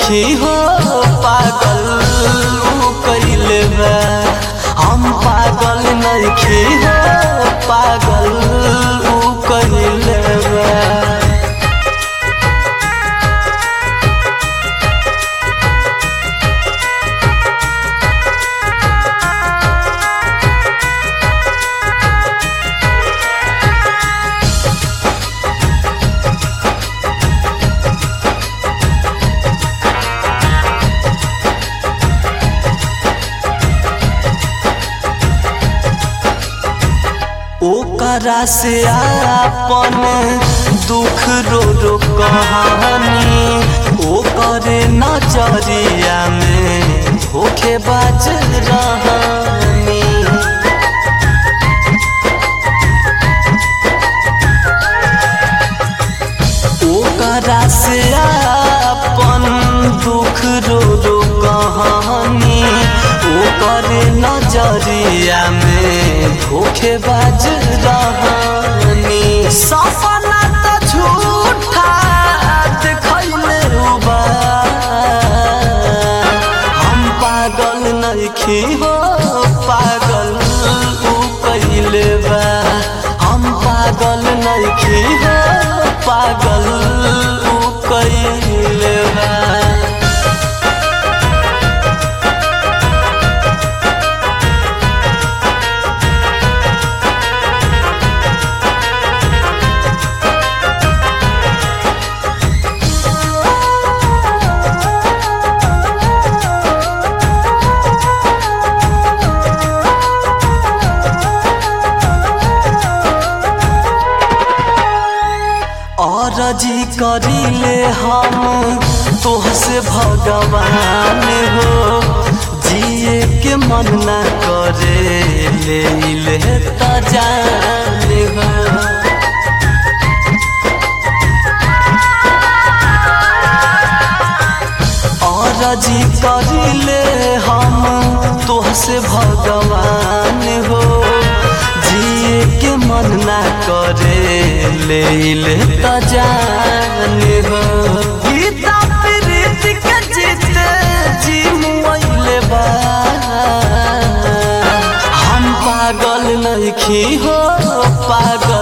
नइखी हो पागल ऊ कइले बा हम पागल नइखी हो पागल ऊ कइले बा ओकरा से आपन दुख रो रो कहानी ओकरे नजरिया में धोखेबाज रहनी ओकरा से आपन दुख रो रो कहानी ओकरे नजरिया में धोखेबाज रहनी सपना त झूठा देखैले बा हम पागल नइखी हो पागल ऊ कइले बा हम पागल नइखी हो पागल ऊ कइले बा अरजी करिले हम तोहसे भगवान हो जिए के मन न करे ले ले त जान हो अरजी करिले हम तोहसे भगवान हो जिए के मन ना करे ले ले त जान हो गीता प्रीत के जीते जी मुइले बा हम पागल नइखी हो पागल